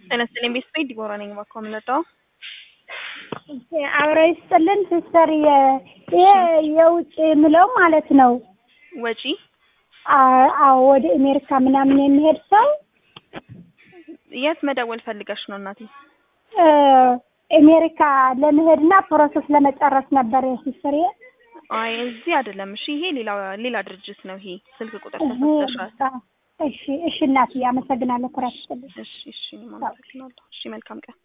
ጤና ይስጥልኝ ቤተሰብ ዲቦራ ነኝ። እባክዎ የምንወጣው አብረው ይስጥልን ሲስተር። ይሄ የውጭ የምለው ማለት ነው። ወጪ አዎ ወደ አሜሪካ ምናምን የሚሄድ ሰው የት መደወል ፈልገሽ ነው እናቴ? አሜሪካ ለመሄድና ፕሮሰስ ለመጨረስ ነበር ሲስተር። አይ እዚህ አይደለም። እሺ ይሄ ሌላ ሌላ ድርጅት ነው። ይሄ ስልክ ቁጥር ተሰጥተሻል። እሺ እሺ እናትዬ አመሰግናለሁ። ኩራት ይስጥልኝ። እሺ እሺ፣ አመሰግናለሁ። እሺ መልካም ቀን